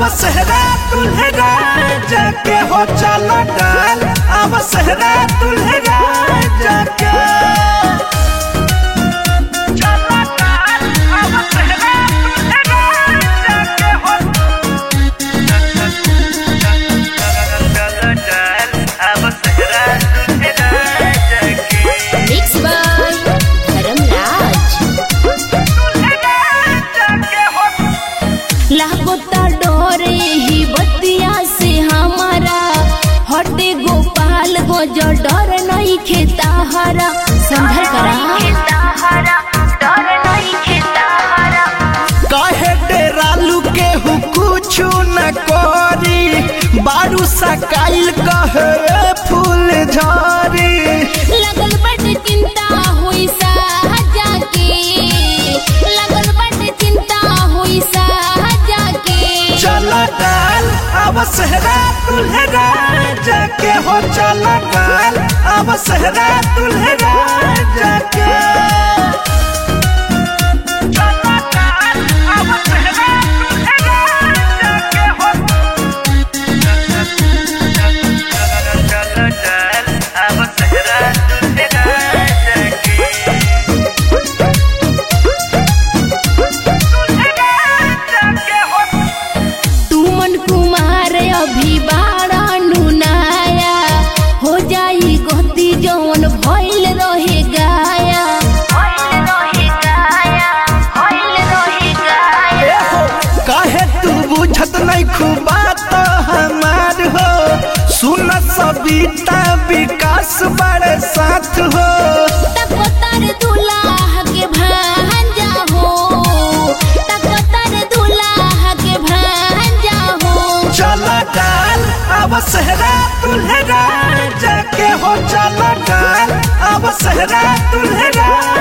अब सहरा दुल्हरा जाके हो चलो डाल अब सहरा दुल्हरा जाके चलो डाल अब सहरा दुल्हरा जाके हो चलो डाल अब सहरा दुल्हरा जाके मिक्स बाय धर्मराज लागोता डोरे ही बतिया से हमारा हटे गोपाल गो जो डर नहीं खेता हरा संभल करा काहे डेरालू के हु कुछु न करी बारू सकाइल कहे फूल झरी लगल बड़ चिंता हुई साजा के लगल बड़ चिंता हुई साजा के चलो डाल अब सहरा दुल्हरा जाके हो चलो डाल अब सहरा दुल्हरा जाके चलो डाल अब सहरा दुल्हरा जाके हो चलो डाल अब सहरा दुल्हरा जाके तुमन कुमार अभी बाड़ा नुनाया हो जाई गति जौन भइल रहे गाया काहे तू बुझत नहीं खूबा तो हमार हो सुन सबिता विकास बड़े साथ हो तकोतर दुल्हा के भांजा हो तकोतर दुल्हा के भांजा हो चलो डाल अब सहरा दुल्हरा जाके हो चलो डाल अब सहरा दुल्हरा